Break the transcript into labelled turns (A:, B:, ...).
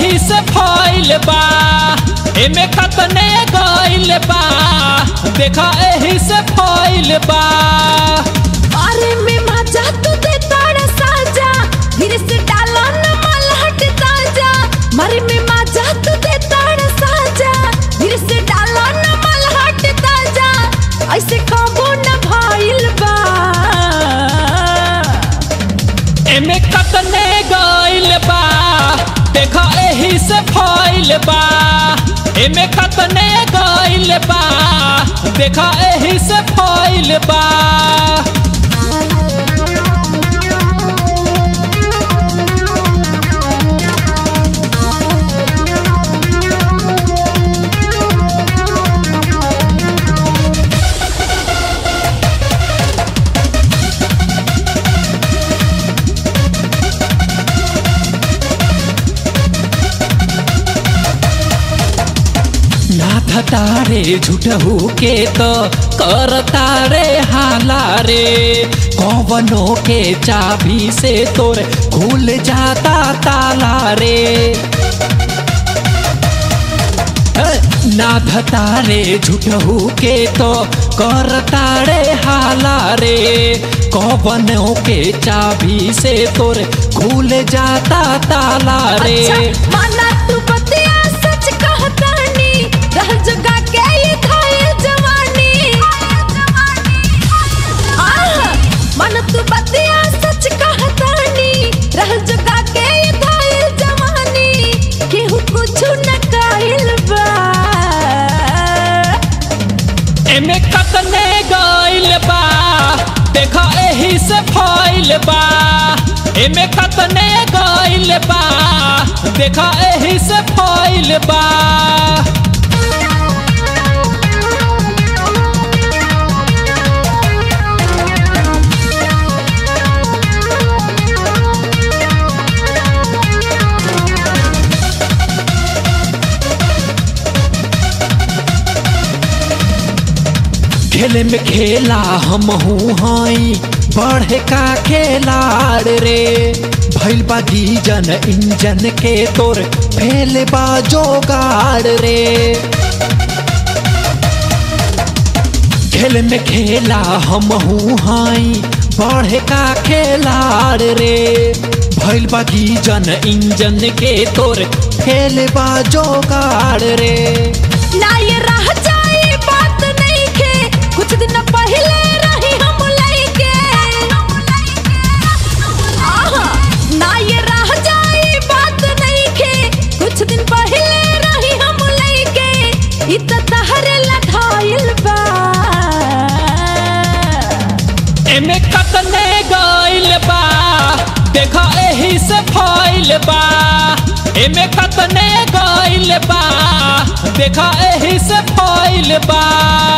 A: एही से फैल बा एमे कतने गइल बा देखा एही से फैल बा
B: अरे में मजा तू दे ताड़ा साजा धीरे से डालो न मलहट ताजा मारे में मजा तू दे ताड़ा साजा धीरे से डालो न मलहट ताजा ऐसे खाबो न भाईल बा
A: एमे कतने गइल बा देखा एही से फैल बा एमे कतने गइल बा देखा एही से फैल बा नाथ तारे झूठहू के तो कर तारे हाला रे कौवनो के चाबी से तोर खुल जाता ताला रे नाथ तारे झूठहू के तो कर तारे हाला रे कौवनो के चाबी से तोर खुल जाता ताला रे
B: अच्छा माना तू बतिया सच कहतानी रह जगा के ये थाए जवानी आह माना तू बतिया सच कहतानी रह जगा के ये थाए जवानी केहू कुछ न काहिल बा
A: एमे कतने गइल बा देखा एही से फैल बा एमे कतने गइल बा देखा एही से फैल बा खेले में खेला हम हूँ हई बढ़े का खेलाड़ रे भैल बा गीजन इंजन के तोर फेल बा जोगाड़ रे खेल में खेला हम हूँ हई बढ़े का खेलाड़ रे भैल बा गीजन इंजन के तोर फेल बा जोगाड़ रे
B: ना ये रह जाए बात नहीं के कुछ दिन पहले रही हम लइके आहा, ना ये रह जाए बात नहीं के कुछ दिन पहले रही हम लइके इत तहरे लठाइल बा
A: एमे कतने गइल बा देखा एही से फैल बा एमे कतने गइल बा देखा एही से फैल बा